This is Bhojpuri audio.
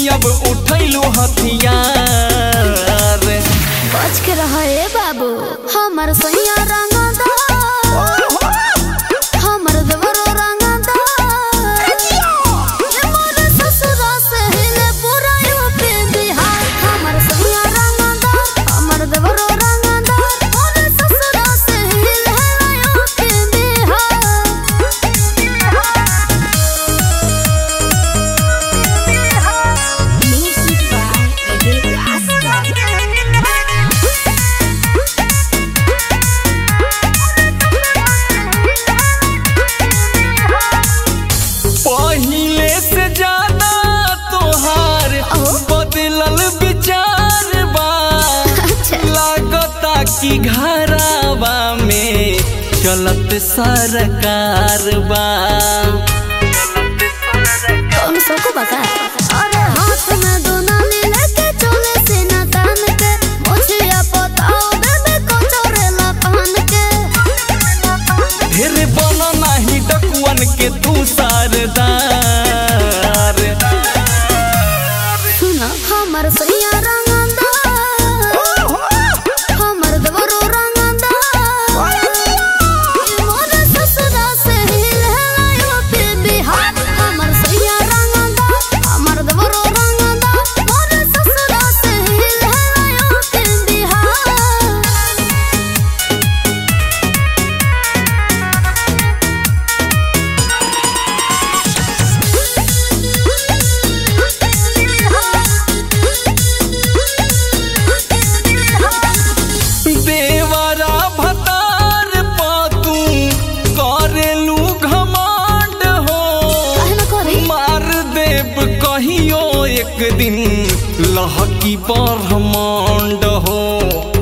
अब उठैलू हथियार बच के रह ए बाबू हमर सैया रंगदा हमर देवरो रंगदा ये मोर ससुरा से हिले पूरा यूपी बिहार हमर सैया रंगदा हमर देवरो रंगदा मोर ससुरा से हिले UP Bihar music by Vivek पहिले से ज्यादा तोहार बदलल विचार बा अच्छा लागता कि घरावा में चलत सरकार बा कौन सको बका अरे हाथ में दोनाली लेके चले से ना तान के मुझिया बताओ बेबे को चोरेला पहन के ढेर बना नाही डकुअन के तू सारदार सुना हमर सैया रंगंदा हमर दवरो रंगंदा मोर ससुरा से हिलला यूपी बिहार हमर सैया रंगंदा हमर दवरो रंगंदा मोर ससुरा से हिलला यूपी बिहार देवरा भतार पातू करेलू घमांड हो काहे ना करी मार देव कहियो एक दिन लहकी ब्रह्मांड हो